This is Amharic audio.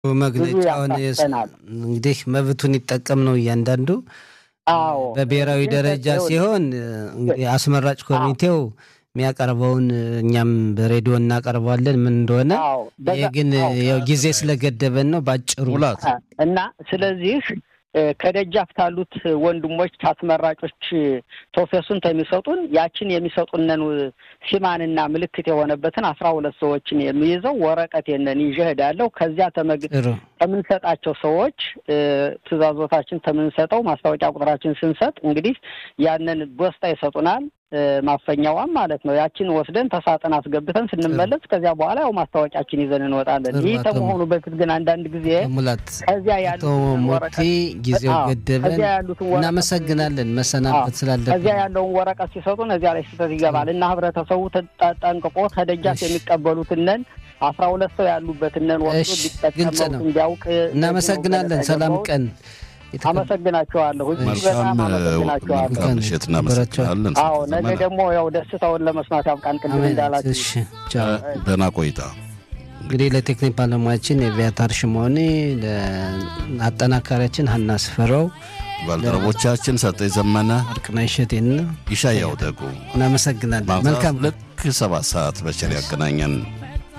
መግለጫውን እንግዲህ መብቱን ይጠቀም ነው እያንዳንዱ። አዎ በብሔራዊ ደረጃ ሲሆን እንግዲህ አስመራጭ ኮሚቴው የሚያቀርበውን እኛም በሬዲዮ እናቀርበዋለን ምን እንደሆነ። ይህ ግን ያው ጊዜ ስለገደበን ነው ባጭሩ እና ስለዚህ ከደጃፍ ካሉት ወንድሞች አስመራጮች ፕሮፌሱን ከሚሰጡን ያችን የሚሰጡንን ሲማንና ምልክት የሆነበትን አስራ ሁለት ሰዎችን የሚይዘው ወረቀት የነን ይዤ እሄዳለሁ። ከዚያ ከምንሰጣቸው ሰዎች ትእዛዞታችን ከምንሰጠው ማስታወቂያ ቁጥራችን ስንሰጥ እንግዲህ ያንን ቦስታ ይሰጡናል። ማፈኛዋም ማለት ነው። ያችን ወስደን ተሳጥን አስገብተን ስንመለስ ከዚያ በኋላ ያው ማስታወቂያችን ይዘን እንወጣለን። ይህ ከመሆኑ በፊት ግን አንዳንድ ጊዜ ሙላት ከዚያ ያሉትን ሞቲ ጊዜው ገደበን፣ እናመሰግናለን። መሰናበት ስላለብን ከዚያ ያለውን ወረቀት ሲሰጡን እዚያ ላይ ስህተት ይገባል እና ህብረተሰቡ ጠንቅቆ ከደጃፍ የሚቀበሉትንን አስራ ሁለት ሰው ያሉበትንን ወስዶ ቢጠቀመው እንዲያውቅ እናመሰግናለን። ሰላም ቀን አመሰግናቸዋለሁ። በጣም አመሰግናቸዋለሁ። ምሽት እናመሰግናለን። አዎ ነገ ደግሞ ያው ደስታውን ለመስማት ያብቃን። ቅድም እንዳላችሁ ደህና ቆይታ። እንግዲህ ለቴክኒክ ባለሙያችን የቪያታር ሽሞኔ፣ ለአጠናካሪያችን ሀና ስፈረው፣ ባልደረቦቻችን ሰጠኝ ዘመነ፣ ወርቅነሽ እሸቴና ይሻያው ደጉ እናመሰግናለን። መልካም ልክ ሰባት ሰዓት በቸር ያገናኘን።